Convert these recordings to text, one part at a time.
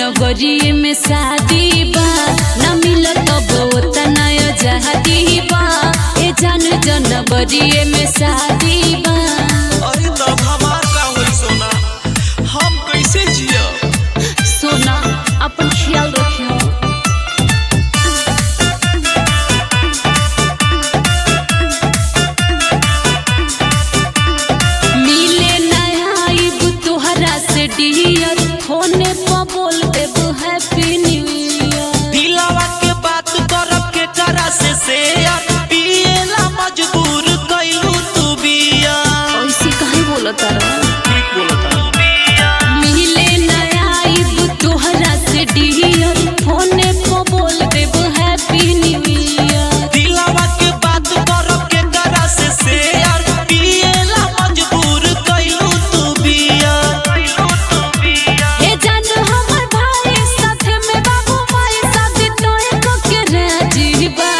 जनवरी में शादी बा न मिलत अब ओतना आजादी बा ए जान जनवरी में शादी बा अरे तब हमार का होई सोना हम कैसे जिया सोना अपन ख्याल रखियो मिले नया आइब तोहरा से डियर फोने पर बोल देब हैप्पी न्यू ईयर दिलावा के बात करब के करा से शेयर पिएला मजबूर कैलू तू बिया ऐसे काहे बोलत रहा ठीक बोलता मिले नया आइब तोहरा से डियर फोने पर बोल देब हैप्पी न्यू ईयर दिलावा के बात करब के करा से शेयर पिएला मजबूर कैलू तू बिया हे जान हमर भाई साथे में बाबू माई शादी तोए को के राजीबा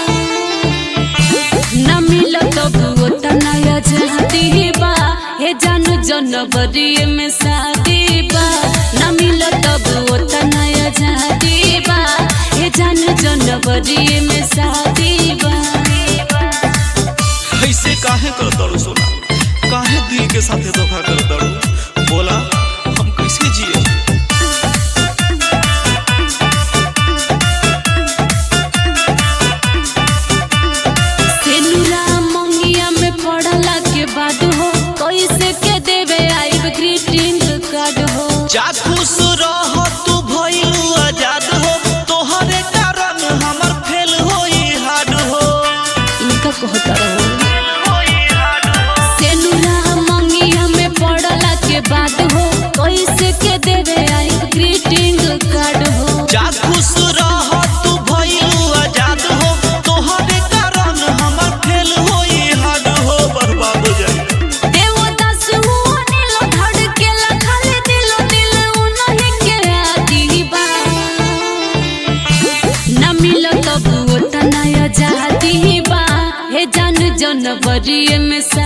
न मिलत बुओ तनया जहती बा हे जान जनवरी में शादी बा न मिलत बुओ तनया जहती बा हे जान जनवरी में शादी बा ऐसे काहे कर दड़ू सोना काहे दिल के साथे धोखा कर दड़ू बोला हम कैसे जिए सेनुरा मंगिया में पढ़ला के बाद हो कैसे के देवे आइब ग्रीटिंग कार्ड हो जा खुश रह तू भइलू आजाद हो तोहरे कारण हमर फेल होई हार्ड हो इनका कहता रहो सेनुरा मंगिया में पढ़ला के बाद हो कैसे के देवे आइब ग्रीटिंग कार्ड हो जा खुश रह तू भइलू आजाद हो तोहरे कारण हमर फेल होई हार्ड हो बर्बाद हो जाई देवदास हुआ नीलो धड़केला खाली दिलो दिल उनही के आदि बा न मिलत बुओ तनया जाती बा हे जान जनवरी में सा